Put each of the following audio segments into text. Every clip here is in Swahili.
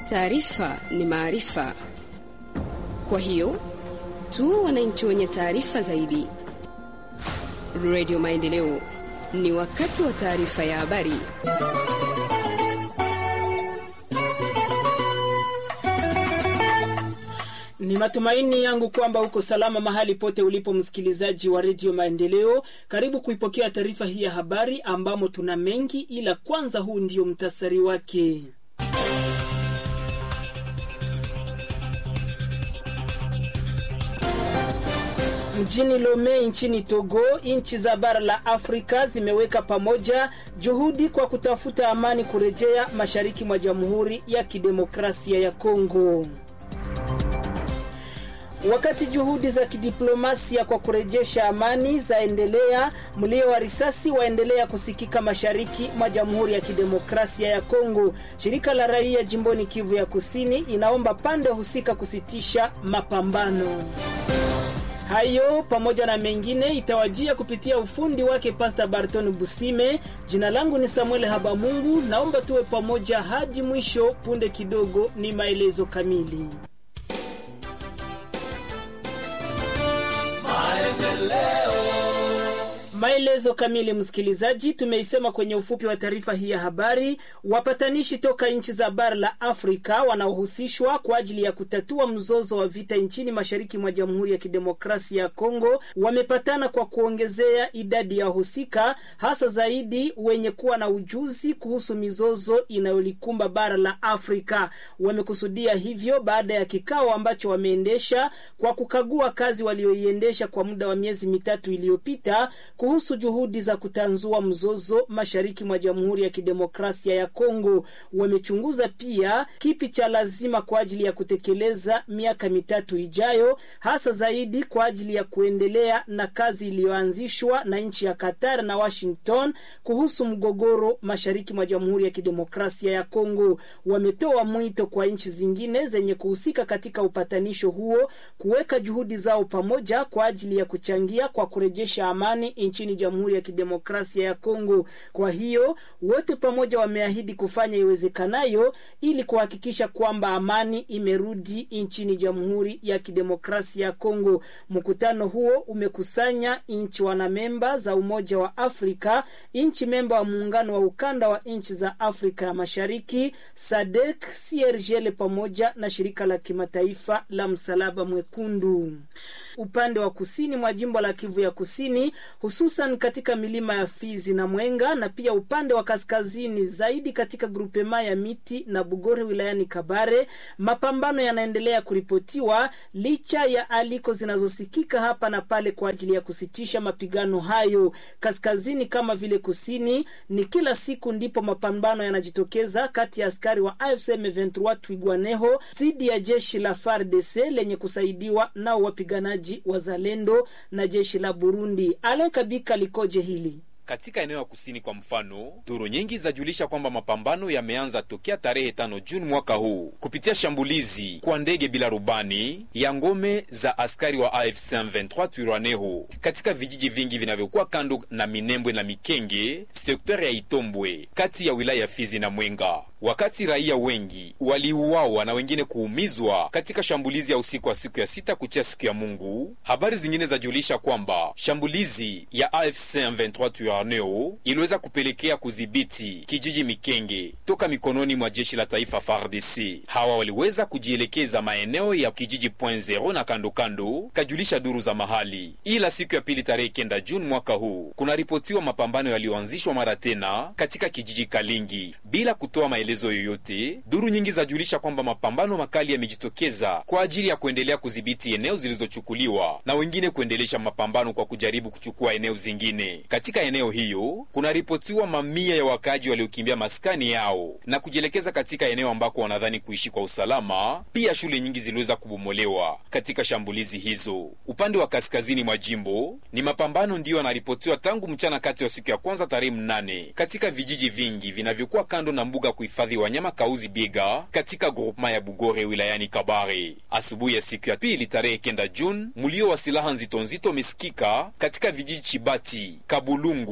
Taarifa ni maarifa, kwa hiyo tu wananchi wenye taarifa zaidi. Radio Maendeleo, ni wakati wa taarifa ya habari. Ni matumaini yangu kwamba uko salama mahali pote ulipo, msikilizaji wa redio Maendeleo. Karibu kuipokea taarifa hii ya habari ambamo tuna mengi, ila kwanza, huu ndio mtasari wake. Mjini Lome nchini Togo, nchi za bara la Afrika zimeweka pamoja juhudi kwa kutafuta amani kurejea mashariki mwa Jamhuri ya Kidemokrasia ya Kongo. Wakati juhudi za kidiplomasia kwa kurejesha amani zaendelea, mlio wa risasi waendelea kusikika mashariki mwa Jamhuri ya Kidemokrasia ya Kongo. Shirika la raia jimboni Kivu ya Kusini inaomba pande husika kusitisha mapambano hayo pamoja na mengine itawajia kupitia ufundi wake Pasta Barton Busime. Jina langu ni Samuel Habamungu, naomba tuwe pamoja hadi mwisho. Punde kidogo ni maelezo kamili. Maelezo kamili, msikilizaji, tumeisema kwenye ufupi wa taarifa hii ya habari. Wapatanishi toka nchi za bara la Afrika wanaohusishwa kwa ajili ya kutatua mzozo wa vita nchini mashariki mwa Jamhuri ya Kidemokrasia ya Kongo wamepatana kwa kuongezea idadi ya wahusika, hasa zaidi wenye kuwa na ujuzi kuhusu mizozo inayolikumba bara la Afrika. Wamekusudia hivyo baada ya kikao ambacho wameendesha kwa kukagua kazi walioiendesha kwa muda wa miezi mitatu iliyopita kuhusu juhudi za kutanzua mzozo mashariki mwa Jamhuri ya Kidemokrasia ya Kongo. Wamechunguza pia kipi cha lazima kwa ajili ya kutekeleza miaka mitatu ijayo, hasa zaidi kwa ajili ya kuendelea na kazi iliyoanzishwa na nchi ya Qatar na Washington kuhusu mgogoro mashariki mwa Jamhuri ya Kidemokrasia ya Kongo. Wametoa mwito kwa nchi zingine zenye kuhusika katika upatanisho huo kuweka juhudi zao pamoja kwa ajili ya kuchangia kwa kurejesha amani nchini Jamhuri ya Kidemokrasia ya Kongo. Kwa hiyo wote pamoja wameahidi kufanya iwezekanayo ili kuhakikisha kwamba amani imerudi nchini Jamhuri ya Kidemokrasia ya Kongo. Mkutano huo umekusanya nchi wanamemba za Umoja wa Afrika, nchi memba wa muungano wa ukanda wa nchi za Afrika ya Mashariki, SADC, CIRGL pamoja na shirika la kimataifa la Msalaba Mwekundu. Upande wa kusini mwa jimbo la Kivu ya Kusini hususan katika milima ya Fizi na Mwenga na pia upande wa kaskazini zaidi katika grupema ya Miti na Bugore wilayani Kabare, mapambano yanaendelea kuripotiwa licha ya aliko zinazosikika hapa na pale kwa ajili ya kusitisha mapigano hayo. Kaskazini kama vile kusini, ni kila siku ndipo mapambano yanajitokeza kati ya askari wa AFC M23 Twigwaneho dhidi ya jeshi la FARDC lenye kusaidiwa nao wapiganaji wa Zalendo na jeshi la Burundi. Kabika likoje hili katika eneo ya kusini kwa mfano, duru nyingi zajulisha kwamba mapambano yameanza tokea tarehe tano Juni mwaka huu kupitia shambulizi kwa ndege bila rubani ya ngome za askari wa AFC M23 Twirwaneho katika vijiji vingi vinavyokuwa kando na Minembwe na Mikenge, sekta ya Itombwe kati ya wilaya ya Fizi na Mwenga, wakati raia wengi waliuawa na wengine kuumizwa katika shambulizi ya usiku wa siku ya sita kuchia siku ya Mungu. Habari zingine zajulisha kwamba shambulizi ya AFC M23 neo iliweza kupelekea kudhibiti kijiji Mikenge toka mikononi mwa jeshi la taifa FARDC. Hawa waliweza kujielekeza maeneo ya kijiji Point Zero na kando kando, kajulisha duru za mahali. Ila siku ya pili tarehe kenda Juni mwaka huu kunaripotiwa mapambano yaliyoanzishwa mara tena katika kijiji Kalingi bila kutoa maelezo yoyote. Duru nyingi zajulisha kwamba mapambano makali yamejitokeza kwa ajili ya kuendelea kudhibiti eneo zilizochukuliwa na wengine kuendelesha mapambano kwa kujaribu kuchukua eneo zingine katika eneo hiyo kunaripotiwa mamia ya wakaaji waliokimbia maskani yao na kujielekeza katika eneo ambako wanadhani kuishi kwa usalama. Pia shule nyingi ziliweza kubomolewa katika shambulizi hizo. Upande wa kaskazini mwa jimbo ni mapambano ndiyo yanaripotiwa tangu mchana kati ya siku ya kwanza tarehe mnane katika vijiji vingi vinavyokuwa kando na mbuga kuhifadhi wanyama Kauzi Biega katika groupema ya Bugore wilayani Kabare. Asubuhi ya siku ya pili tarehe kenda Juni, mlio wa silaha nzito nzito umesikika katika vijiji Chibati, Kabulungu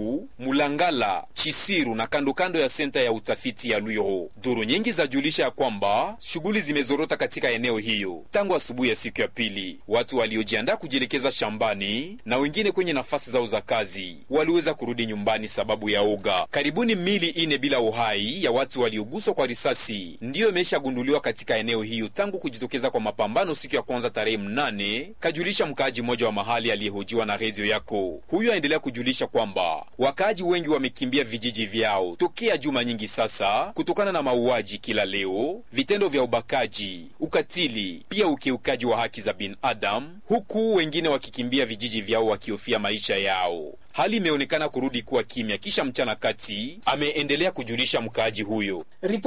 Bukavu, Mulangala, Chisiru na kando kando ya senta ya utafiti ya Lwiro. Duru nyingi zajulisha ya kwamba shughuli zimezorota katika eneo hiyo tangu asubuhi ya siku ya pili. Watu waliojiandaa kujielekeza shambani na wengine kwenye nafasi zao za kazi waliweza kurudi nyumbani sababu ya oga. Karibuni mili ine bila uhai ya watu walioguswa kwa risasi ndiyo imeshagunduliwa katika eneo hiyo tangu kujitokeza kwa mapambano siku ya kwanza tarehe mnane, kajulisha mkaaji mmoja wa mahali aliyehojiwa na redio yako. Huyo aendelea kujulisha kwamba wakaaji wengi wamekimbia vijiji vyao tokea juma nyingi sasa, kutokana na mauaji kila leo, vitendo vya ubakaji, ukatili, pia ukiukaji wa haki za binadamu, huku wengine wakikimbia vijiji vyao wakihofia maisha yao. Hali imeonekana kurudi kuwa kimya kisha mchana kati, ameendelea kujulisha mkaaji huyo.